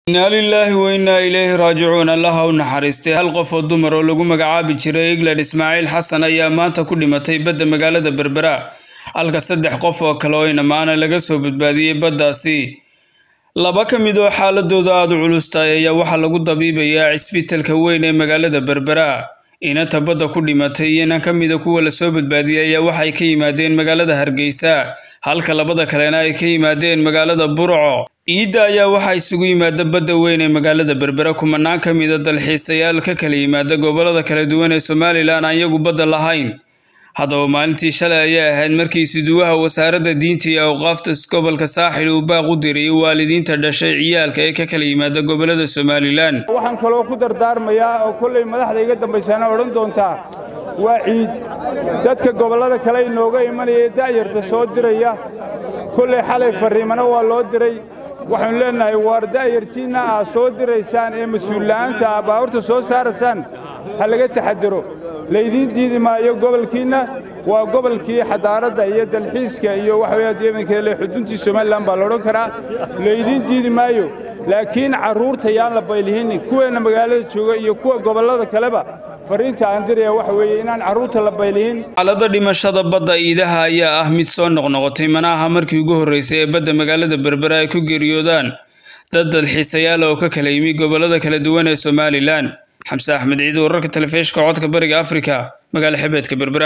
innaa lilaahi wa innaa ilayhi raajicuun allaha u naxariistay hal qof oo dumar oo lagu magacaabi jiray england ismaaciil xasan ayaa maanta ku dhimatay badda magaalada berbera halka saddex qof oo kale oo inamaana laga soo badbaadiyey baddaasi laba ka mid oo xaaladooda aada u culustaay ayaa waxaa lagu dabiibayaa cisbitalka weyn ee magaalada berbera inanta badda ku dhimatay iyo inan ka mida kuwa lasoo badbaadiyey ayaa waxay ka yimaadeen magaalada hargeysa halka labada kalena ay ka yimaadeen magaalada burco ciidda ayaa waxaa isugu yimaada badda weyn ee magaalada berbera kumanaan ka mida dalxiisayaal ka kala yimaada gobolada kala duwan ee somalilan aan iyagu badda lahayn haddaba maalintii shalay ayay ahayd markii suduwaha wasaaradda diinta iyo awqaafta gobolka saaxil uu baaq u diriyay waalidiinta dhashay ciyaalka ee ka kala yimaada gobolada somalilan waxaan kaloo ku dardaarmayaa oo kollay madaxda iga dambaysaana odhan doontaa waa ciid dadka gobollada kale inooga imanaya ee da'yarta soo diraya kollay xalay farriimana waa loo diray waxaanu leennahay waar da'yartiinna aad soo diraysaan ee mas-uulla'aanta aa baabuurta soo saaraysaan ha laga taxadiro laydiin diidi maayo gobolkiinna waa gobolkii xadaaradda iyo dalxiiska iyo waxaweyaa yeemankeele xuduntii somalilan baa laodhan karaa laydiin diidi maayo laakiin carruurta yaan la baylihinni kuweenna magaalada jooga iyo kuwa gobollada kaleba farriinta aan diraya waxa weeye inaan carruurta la baylihin xaalada dhimashada badda iidaha ayaa ah mid soo noqnoqotay mana aha markii ugu horreysay ee badda magaalada berbera ay ku geeriyoodaan dad dalxiisayaal oo ka kala yimi gobollada kala duwan ee somalilan xamse axmed ciid wararka telefishka codka bariga afrika magaala xebeedka berbera